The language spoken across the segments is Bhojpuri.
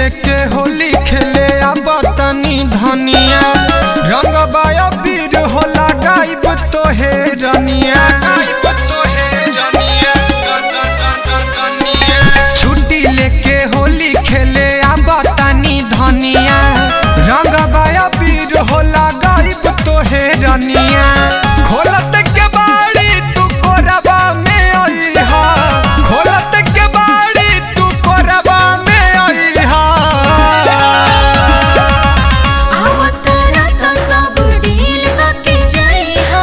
लेके होली खेले अब तनी धनिया रंग बाया बीर होला गायब तोहे रनिया छुट्टी लेके होली खेले अब तनी धनिया रंग बाया बीर होला गायब तोहे रनिया खोलत के बाड़ी तू कोरबा में अइहा खोलत के बाड़ी तू कोरबा में अइहा आवतरा तो सब डील करके जाइहा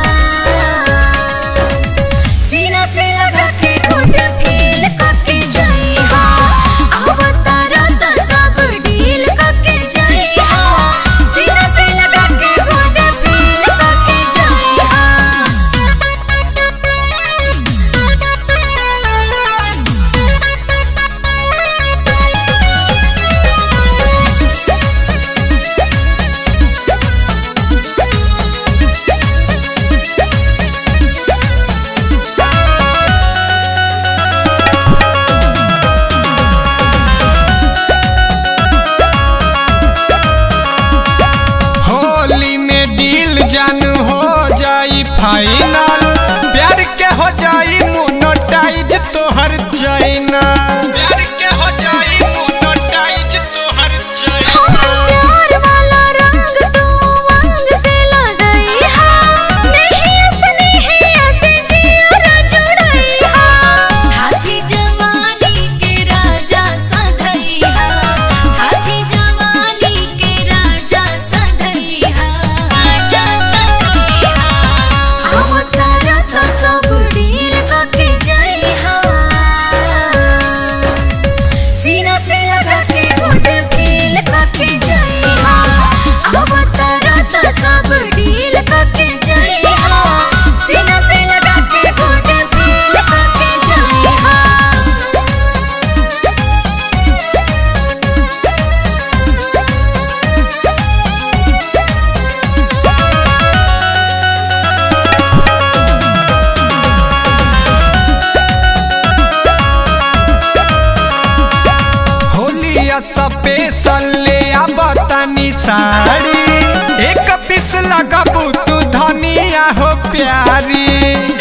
सीना से लगा के गुड फील करके जाइहा आवतरा तो सब डील करके जाइहा सीना से लगा के गुड फील करके जाइहा होली में डील जान हो जाई फाइनल प्यार के हो जाई मोनोटाइज तोहर चाइना प्यार के हो जाई मोनोटाइज तोहर चाइना प्यार वाला रंग तू वांग से लगई हा नहीं असनी है ऐसे जिया जुड़ई हा हाथी जवानी के राजा सधई हा हाथी जवानी के राजा सधई हा राजा सधई हा अवतारा तो सब डील करके जाई हा सीना से लगा के गुड फील करके जाइहा अवतारा तो सब डील करके जाइहा सीना से लगा के गुड फील करके जाइहा होलिया स्पेशल ले अब तनी साड़ी एक पीस लगबू तू धनिया हो प्यारी